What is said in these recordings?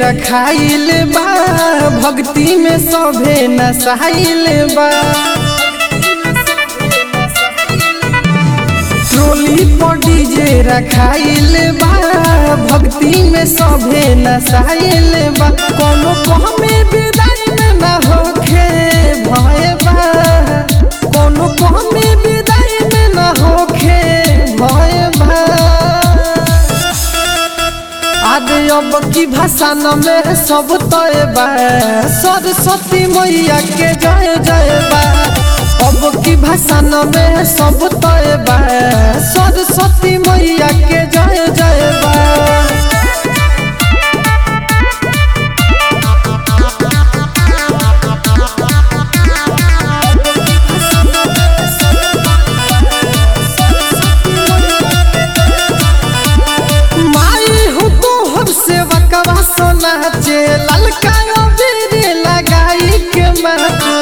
रखाइल बा भक्ति में सभे नसाइल बा ट्रोली पर डीजे रखाइल बा भक्ति में सभे नसाइल बा कोनो कहमे विदाई में ना होखे भय बा कोनो कहमे विदाई में ना होखे भय बा आदि अब की भाषा न में सब तय बा सरस्वती मैया के जय जय बा अब की भाषा न में सब तय बा सरस्वती मैया के जय जय बा माई हो तो हम से वकवा सोना चे ललका बेरे लगाई के महतो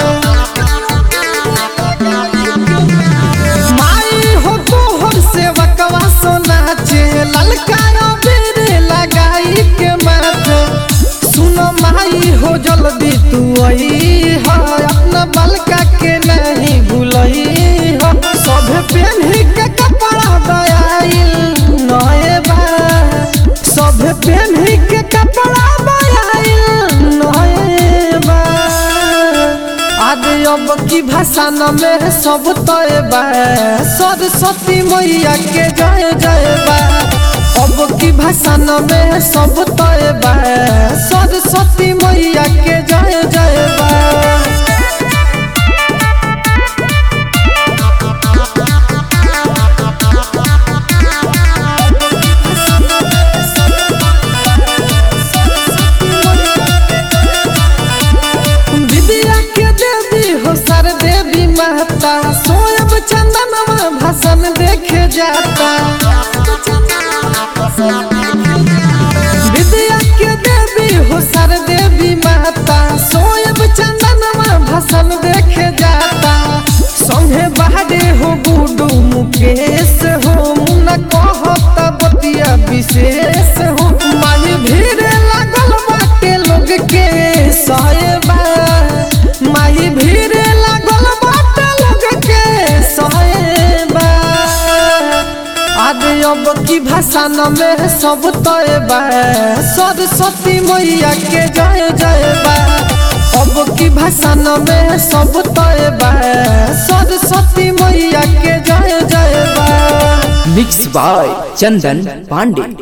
माई हो तो हम से वकवा सोना चे ललका बेरे लगाई के महतो सुनो माई हो जल्दी तू आई हो अपना बलका के नहीं भूलई हो सब पहन के कपड़ा दयाइल नए बा सब पहन के कपड़ा दयाइल नए बा आदि अब की भाषा न में सब तय बा सरस्वती मैया के जय जय बा अब की भाषा न में सब तय बा सरस्वती मैया के जय जय बा विद्या के देवी हो सर देवी महता सोयब चंदनवा भाषण देखे जाता विद्या के देवी हो सर देवी महता सोयब चंदनवा भाषण देखे जाता संगे बाहरे हो गुडू मुकेश हो मुन्ना कहता बतिया विशेष हो माई भीड़ लागल बाटे लोग के साहेबा माई भीड़ लागल बाटे लोग के साहेबा आदि अब की भाषा न में सब तय बा सरस्वती मैया के जय जय बा अब की भाषा न में सब तय बा सरस्वती मैया के जय जय बा मिक्स बाय चंदन पांडे